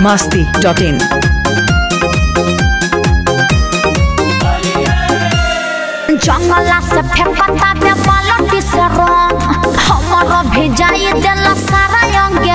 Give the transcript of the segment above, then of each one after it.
masti.in. जंगला से फेंकता बे बालटी से रंग हमरो भिजाई देला सारा अंगे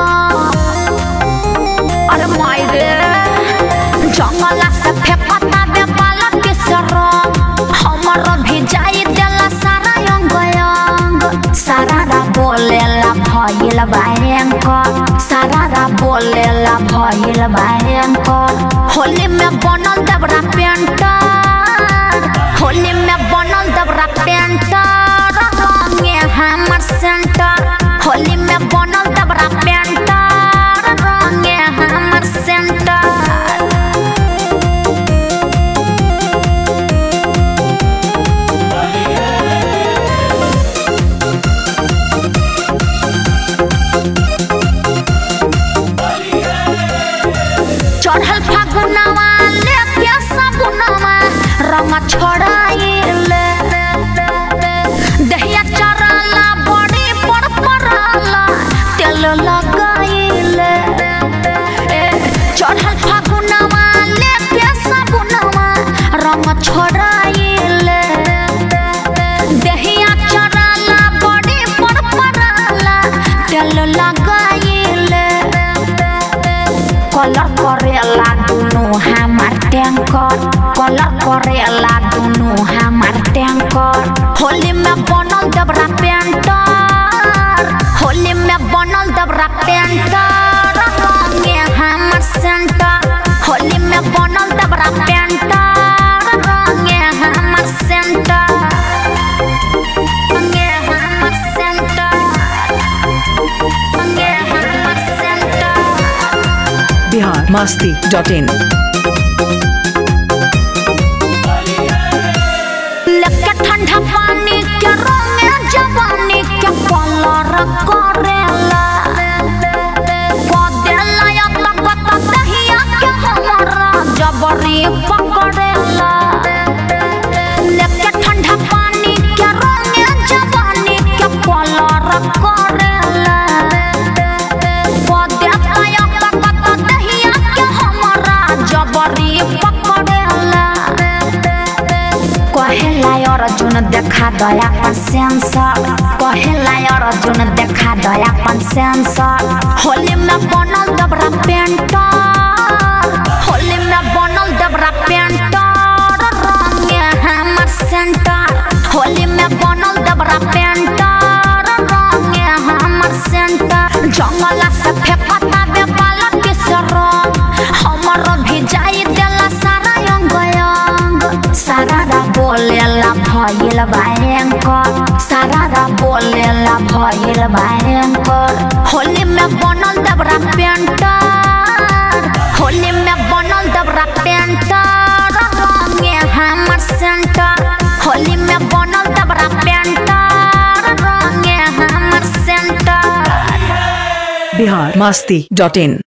अरे माई रे जंगला से फेंकता बे बालटी से रंग हमरो भिजाई देला सारा अंग अंग सारा रा बोलेला भइल भयंकर सारा रा बोलेला भइल भयंकर होली में बनल दबरा पेंटर होली में बनल दबरा पेंटर रंगे हमर सेंटर होली में बनल दबरा पेंटर रंगे हमर सेंटर चढ़ल फागुनवा लेके सगुनवा रंग छोड़ाइले दहिया चरला बड़ी पर परला तेल लगाइले ए, चढ़ल फागुनवा लेके सगुनवा रंग छोड़ाइले दहिया चरला बड़ी पर परला तेल लगाइले कलर करेला दुनु हमार टैंकर कलर करेला दुनु हमार टैंकर होली में बनल दबरा पेंटर होली में बनल दबरा पेंटर रंगे हमर सेंटर होली में बनल दबरा पेंटर रंगे हमर सेंटर रंगे हमर सेंटर रंगे हमर सेंटर Bihar masti.in. लेके ठंडा पानी के रंगे जवानी के कलर करेला कदेला या तकत दहिया के हमरा जबरी पकड़ेला लेके ठंडा पानी के रंगे जवानी के कलर करेला कदेला या तकत दहिया के हमरा जबरी पकड़ेला कहेला अर्जुन देखा दया अपन सेंसर कहेला अर्जुन देखा दया अपन सेंसर होली में बनल दबरा पेंटर होली में बनल दबरा पेंटर रंगे हमर सेंटर होली में बनल दबरा पेंटर रंगे हमर सेंटर जंगला से फेंकता बे बालक से रंग हमर भिजाई देला सारा अंग अंग सारा रा बोलेला भइल भयंकर सारा रा बोलेला भइल भयंकर होली में बनल दबरा पेंटर होली में बनल दबरा पेंटर रंगे हमर सेंटर होली में बनल दबरा पेंटर रंगे हमर सेंटर Bihar masti.in.